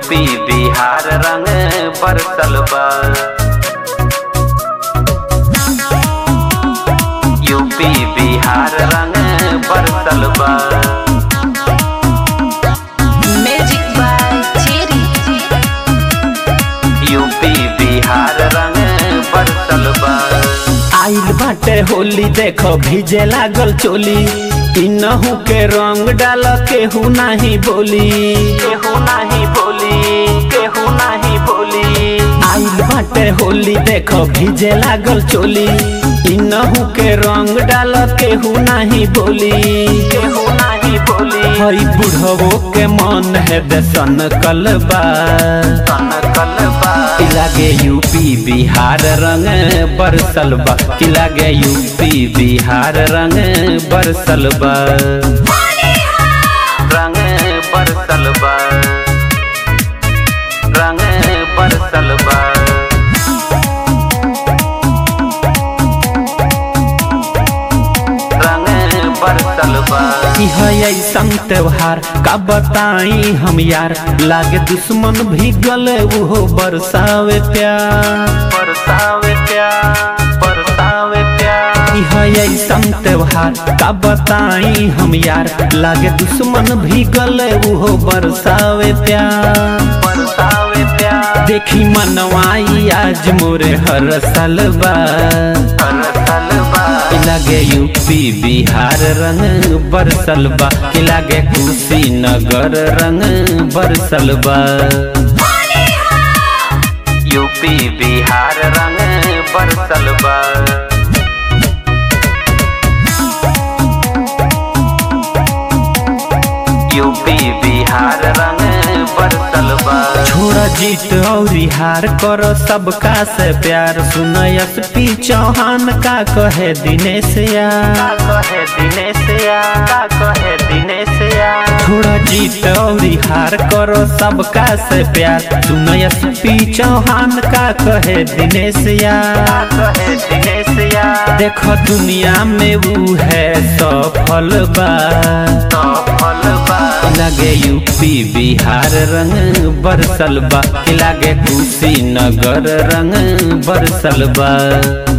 UP Bihar रंग बरसल बा यूपी बिहार रंग बरसल बा Magic by Cherry. UP Bihar रंग बरसल बा आइल बाटे होली देखो भीजे लागल चोली इनहू के रंग डाल केहू नाही बोली केहू नाही बोली केहू नाही बोली आइल बाटे होली देखो भीजे लागल चोली इनहू के रंग डाल केहू नाही बोली केहू नाही बोली हई बुढ़वो के मन है दसन कलबा सन कलबा कि लागे यूपी बिहार रंग बरसल बा कि लागे यूपी बिहार रंग बरसल बा रंग बरसल बा रंग बरसल बा रंग बरसल बा कि है ऐसन त्योहार का बताई हम यार लागे दुश्मन भी गले वो बरसावे प्यार बरसावे प्यार बरसावे प्यार कि है ऐसन त्योहार का बताई हम यार लागे दुश्मन भी गले वो बरसावे प्यार बरसावे प्यार देखी मनवाई आज मोरे हर सालबा बरसल बा कि लागे यूपी बिहार रंग बरसल बा कि लागे कुशीनगर रंग बरसल बा यूपी बिहार रंग बरसल बा यूपी बिहार रंग बरसल बा छोड़ा जीत और हार करो सबका से प्यार सुनयस पी चौहान का कहे दिनेश यार का कहे दिनेश या का कहे दिनेश या थोड़ा जीत और हार करो सबका से प्यार सुनयस पी चौहान का कहे दिनेश यार का कहे दिनेश या देखो दुनिया में वो है सफल बा तो फल बा लगे यूपी बिहार रंग बरसल बा कि लागे कुशीनगर रंग बरसल बा